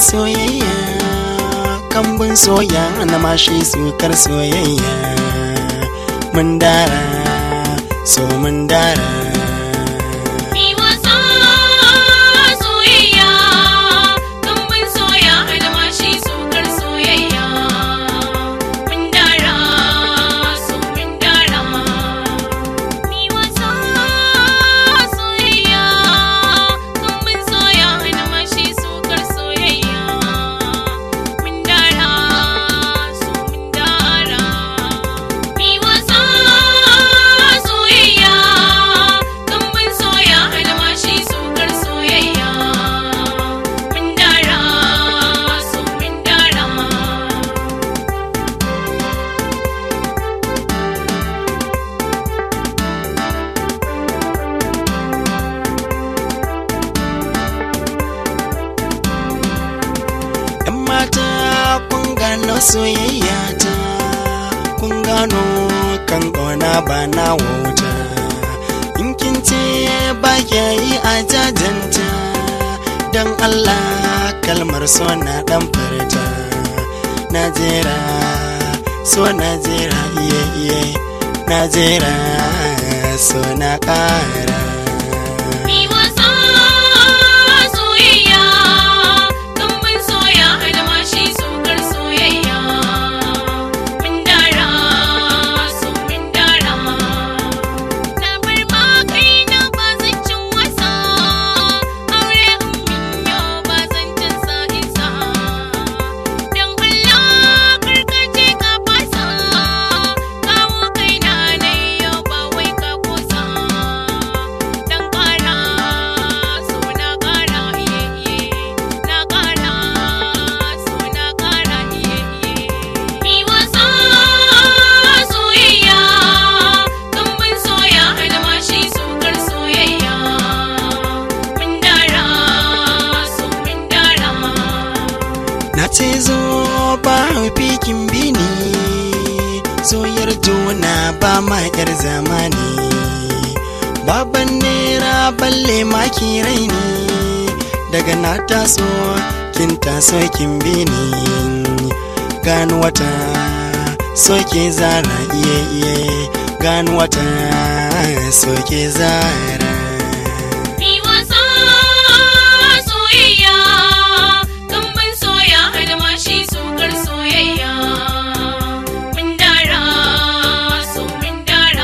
soyayya kambun soya na mashi sukar soyayya mun dara so mun dara Mi wasa soyayya, kambun soya almashi sukar soyayya. Mun dara, so mun dara. Mi wasa soyayya, kambun soya almashi sukar soyayya. Mun dara, so mun dara. Mi wasa soyayya, kambun soya almashi sukar soyayya. Mun dara, so mun dara. ‘Yan mata kun gano soyayya ta, kun gano kan ƙona ba na wauta. In kin ce ba kya yi a jajanta, don Allah kalmar so na ɗan furta. Najera, so Najera iye iye, Najera, so na ƙara. Mi wasa soyayya, kambun soya almashi sukar soyayya. Mun dara, so mun dara. Na bar ma kaina ba zan cin wasa, aure in min yau ba zan cin sa isa. Don Allah karkace ka fasa, kawo kaina na yau ba wai ka kusa. Dan ƙara, so na ƙara iye iye, na ƙara, so na ƙara iye iye. Mi wasa soyayya, kambun soya almashi sukar soyayya. Mun dara, so mun dara. Na ce zo ba fikin bini soyar juna ba ma yar zamani baban nera balle maki raini daga na taso kin taso kin bini gano wata soke zara iye iye gano wata soke zara Mi wasa soyayya, kambun soya almashi sukar soyayya. Mun dara, so mun dara.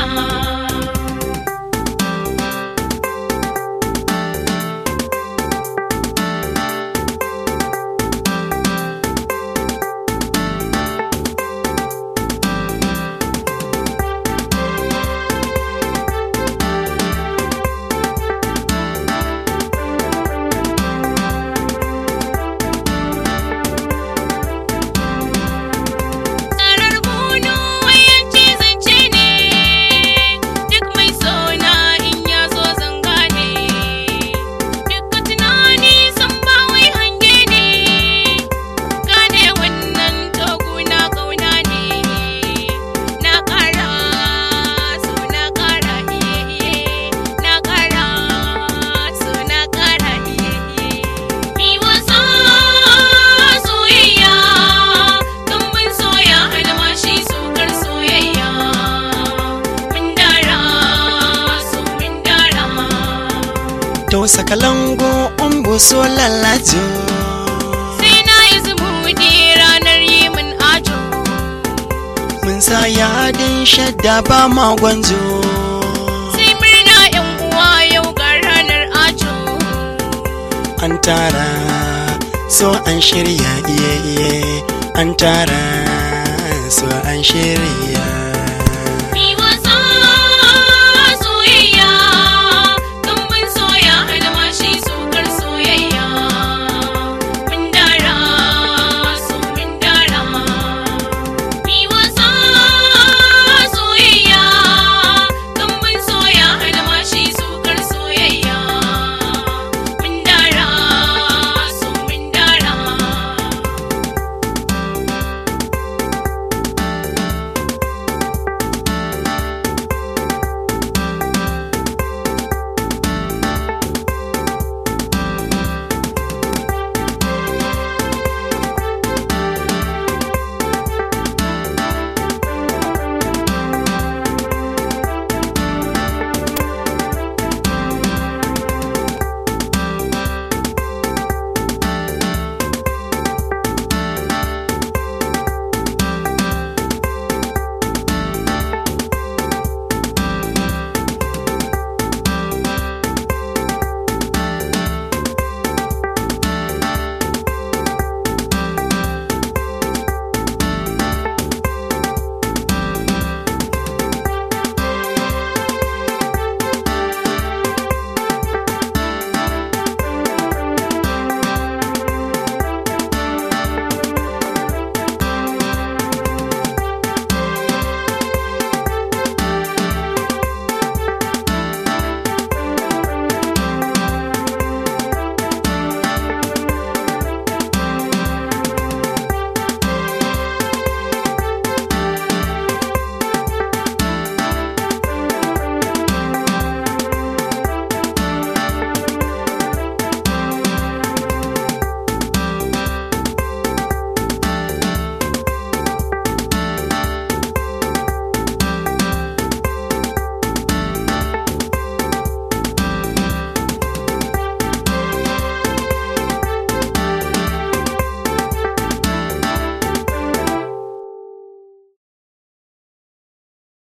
Tsarar bunu wayanci zance ne, duk mai sona in ya zo zanga ne. Dukka tunani san ba wai hange ne, gane wannan toguna kauna ne. Na ƙara, so na ƙara iye iye, na ƙara, so na ƙara iye iye. Mi wasa soyayya, kambun soya almashi sukar soyayya. Mun dara, so mun dara. to sakalango umbu so lalajo Sai na yi zumuɗi ranar yi min ajo. mun sa yadin shadda ba ma gwanzo Sai murna ‘yan uwa yau ga ranar ajo. an tara so an shirya iye iye an tara so an shirya